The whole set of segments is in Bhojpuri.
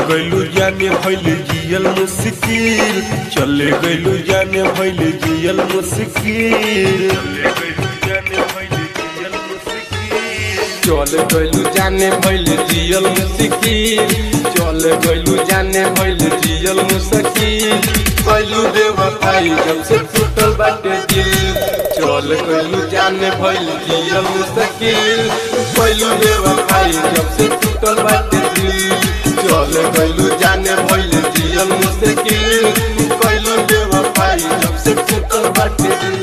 गइलू जाने भइल जियल मुश्किल चले गइलू जाने भइल जियल मुश्किल चल गइलू जाने भइल जियल मुश्किल चल गइलू जाने भइल जियल मुश्किल गइलू बेवफाई जब से टूटल बाटे दिल चल गइलू जाने भइल जियल मुश्किल गइलू बेवफाई जब से टूटल बाटे दिल चल गइलू जाने भइल जियल मुश्किल गइलू बेवफाई जब से टूटल बाटे दिल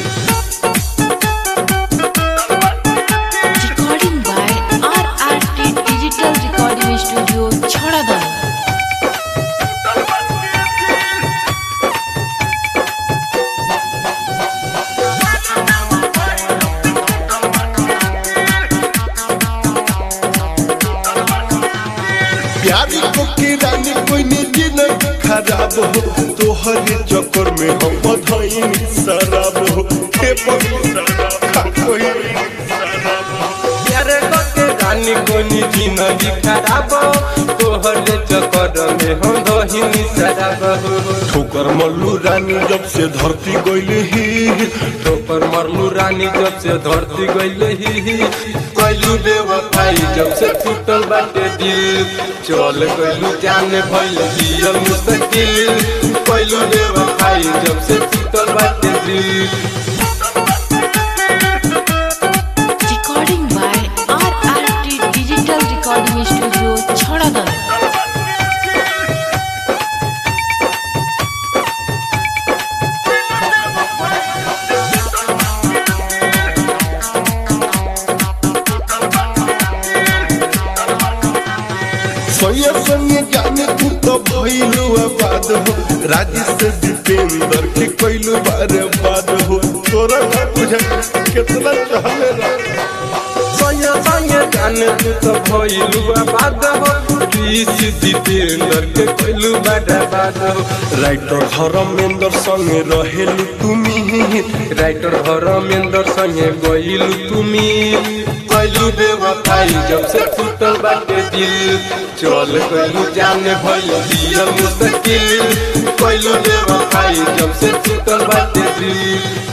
Recording by RRT Digital Recording Studio, Chharadan. प्यारी को की रानी कोई निजी नहीं खराब हो तोहरे चक्कर में हम बधाई शराब हो हे बड़ी शराब कोई शराब हो प्यारे के रानी कोनी जिंदगी खराब तोहर चक्कर में हम दहिनी शराब ठोकर मल्लू रानी जब से धरती गइल ही ठोकर मरलू रानी जब से धरती गइल ही कैलू बेवफाई जब से टूटल बाटे दिल चल गइलू जाने भइल जियल मुश्किल कैलू बेवफाई जब से टूटल बाटे दिल Recording by RRT Digital Recording Studio, Chharadan. सोया संगे जाने तू तो भइलू आबाद हो राजी से दीपेंद्र के कैलू बारे बाद हो तोरा ना बुझे कितना चाहले रा संगे संगे जाने तू तो भइलू आबाद हो ऋषि जितेंद्र के कैलू बड़ा बात हो राइटर धर्मेंद्र संगे रहेलू तुमी राइटर धर्मेंद्र संगे गइलू तुमी कैलू बेवफाई जब से टूटल बाटे दिल चल कैलू जाने भइल जियल मुश्किल कैलू बेवफाई जब से टूटल बाटे दिल